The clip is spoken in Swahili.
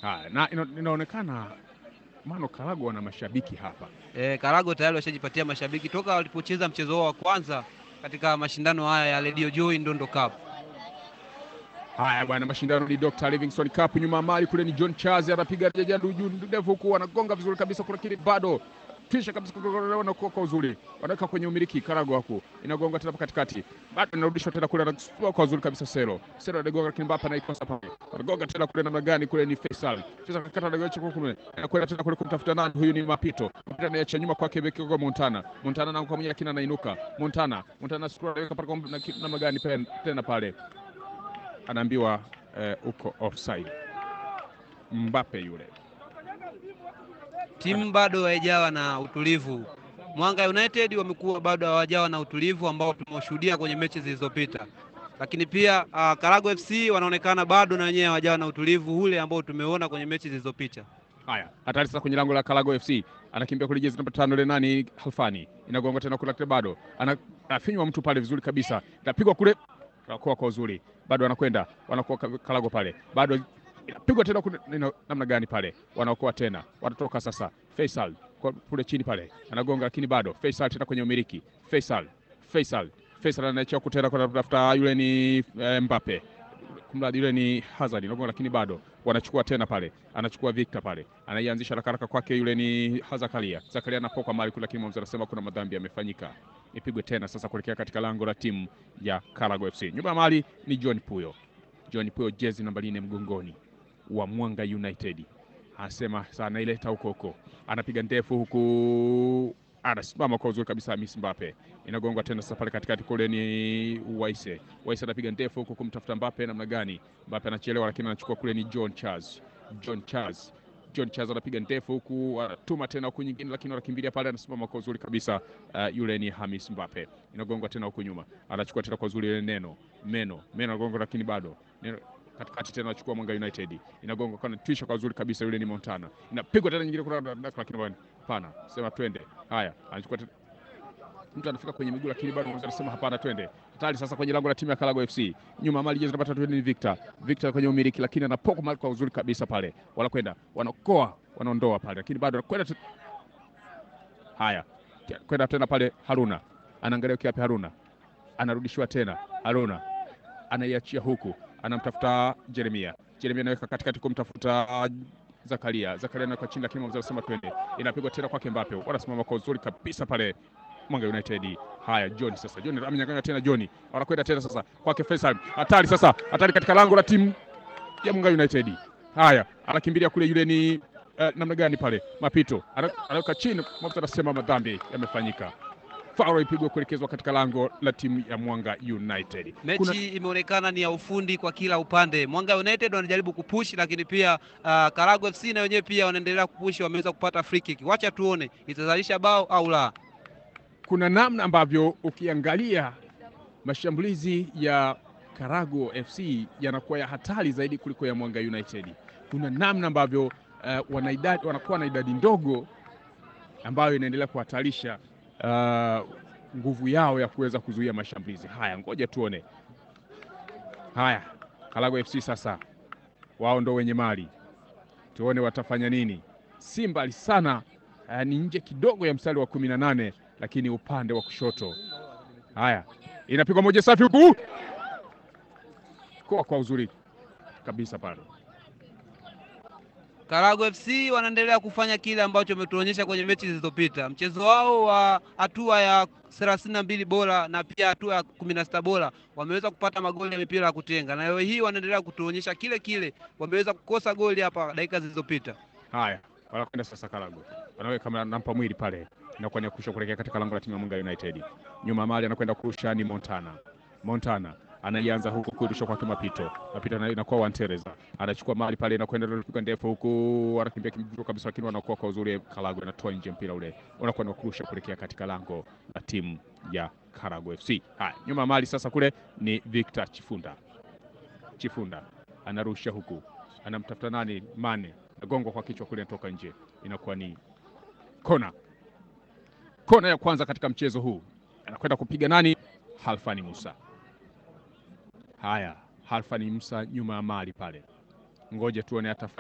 Haya, na ina, inaonekana Mano Karago wana mashabiki hapa. E, Karago tayari washajipatia mashabiki toka walipocheza mchezo wao wa kwanza katika mashindano haya ya Radio Joy Ndondo Cup. Haya bwana, mashindano ni Dr. Livingstone Cup. Nyuma ya mali kule ni John Charles anapiga jajadu juu ndefu huku, wanagonga vizuri kabisa kule, lakini bado kisha kabisa wanakuwa kwa uzuri, wanaweka kwenye umiliki Karago hapo, inagonga tena katikati, bado inarudishwa tena kule, anachukua kwa uzuri kabisa Sero Sero anagonga, lakini Mbapa anaikosa pale, anagonga tena kule, namna gani kule ni Faisal Faisal kakata anagocha kwa kule, anakwenda tena kule kumtafuta nani, huyu ni Mapito Mapito anaacha nyuma kwake beki kwa Montana Montana na kwa mwenye lakini anainuka Montana Montana scroll anaweka pale kwa namna gani tena pale anaambiwa eh, uko offside. Mbappe yule. Timu bado haijawa na utulivu. Mwanga United wamekuwa bado hawajawa na utulivu ambao tumeshuhudia kwenye mechi zilizopita, lakini pia uh, Karago FC wanaonekana bado na wenyewe hawajawa na utulivu ule ambao tumeona kwenye mechi zilizopita. Haya, hatari sasa kwenye lango la Karago FC, anakimbia kule jezi namba tano ile nani Halfani, inagonga tena kule bado anafinywa mtu pale vizuri kabisa, inapigwa kule kwa kwa uzuri, bado wanakwenda wanakuwa Karago pale, bado inapigwa tena kule, namna gani pale, wanaokoa tena, wanatoka sasa. Faisal kule chini pale anagonga, lakini bado Faisal tena kwenye umiliki. Faisal Faisal Faisal anaacha kutera kwa kutafuta yule ni e, Mbappe kumradi yule ni Hazard nagonga, lakini bado wanachukua tena pale, anachukua Victor pale, anaianzisha haraka haraka kwake, yule ni Zakaria. Zakaria anapoka mali kule, lakini mwamuzi anasema kuna madhambi yamefanyika, ipigwe tena sasa kuelekea katika lango la timu ya Karago FC. Nyuma ya mali ni John Puyo, John Puyo jezi namba nne mgongoni wa Mwanga United, anasema sana ileta huko huko, anapiga ndefu huku anasimama kwa uzuri kabisa. Miss Mbappe inagongwa tena sasa pale katikati kule ni Waise. Waise anapiga ndefu huku kumtafuta Mbappe, namna gani? Mbappe anachelewa, lakini anachukua kule ni John Charles. John Charles John Charles anapiga ndefu huku anatuma tena huku nyingine, lakini anakimbilia pale, anasimama kwa uzuri kabisa. Uh, yule ni Hamis Mbappe, inagongwa tena huku nyuma, anachukua tena kwa uzuri ile neno meno meno, anagongwa lakini bado neno katikati tena anachukua Mwanga United, inagonga kwa twisha kwa uzuri kabisa. Yule ni Montana, inapigwa tena nyingine kuna lakini bwana, hapana, sema twende. Haya, anachukua tena mtu anafika kwenye miguu, lakini bado anasema hapana, twende. Hatari sasa kwenye lango la timu ya Karago FC, nyuma mali jezi namba tatu ni Victor. Victor kwenye umiliki, lakini anapoka mali kwa uzuri kabisa pale, wanakwenda wanakoa, wanaondoa pale, lakini bado anakwenda haya, kwenda tena pale. Haruna anaangalia kiapi, Haruna anarudishiwa tena, Haruna anaiachia huku anamtafuta Jeremia. Jeremia anaweka katikati kumtafuta Zakaria. Zakaria anaweka chini, lakini mwamuzi anasema twende. Inapigwa tena kwake Mbappe, wanasimama kwa uzuri kabisa pale Mwanga United. Haya, John sasa, John amenyang'anya tena, John wanakwenda tena sasa kwake Faisal. Hatari sasa, hatari katika lango la timu ya Mwanga United. Haya, anakimbilia kule, yule ni uh, namna gani pale, Mapito anaweka chini, mwamuzi anasema madhambi yamefanyika faul ipigwe kuelekezwa katika lango la timu ya Mwanga United. Mechi Kuna... imeonekana ni ya ufundi kwa kila upande. Mwanga United wanajaribu kupush, lakini pia uh, Karago FC na wenyewe pia wanaendelea kupush, wameweza kupata free kick. Wacha tuone itazalisha bao au la. Kuna namna ambavyo ukiangalia mashambulizi ya Karago FC yanakuwa ya hatari zaidi kuliko ya Mwanga United. Kuna namna ambavyo uh, wanaidadi, wanakuwa na idadi ndogo ambayo inaendelea kuhatarisha Uh, nguvu yao ya kuweza kuzuia mashambulizi haya. Ngoja tuone. Haya, Karago FC sasa, wao ndo wenye mali, tuone watafanya nini. Si mbali sana, uh, ni nje kidogo ya mstari wa kumi na nane, lakini upande wa kushoto. Haya, inapigwa moja safi huku kwa kwa uzuri kabisa pale Karago FC wanaendelea kufanya kile ambacho wametuonyesha kwenye mechi zilizopita. Mchezo wao wa hatua ya thelathini na mbili bora na pia hatua ya kumi na sita bora wameweza kupata magoli ya mipira ya kutenga, na leo hii wanaendelea kutuonyesha kile kile, wameweza kukosa goli hapa dakika zilizopita. Haya, wanakwenda sasa Karago, wanaweka nampa mwili pale, inakuwa ni kusha kuelekea katika lango la timu ya Mwanga United. Nyuma mali anakwenda kurusha ni Montana. Montana anaianza huku kurusha kwake Mapito. Mapito inakuwa Wantereza anachukua mali pale, inakwenda piga ndefu huku, anakimbia kimjuu kabisa, lakini wanakuwa kwa uzuri. Karago anatoa nje mpira ule, unakuwa ni kurusha kuelekea katika lango la timu ya Karago FC. Haya, nyuma mali sasa kule ni Victor Chifunda. Chifunda anarusha huku, anamtafuta nani? Mane, nagongwa kwa kichwa kule, inatoka nje, inakuwa ni kona. Kona ya kwanza katika mchezo huu, anakwenda kupiga nani? Halfani Musa. Haya, Halfani Musa nyuma ya mali pale, ngoja tuone atafanya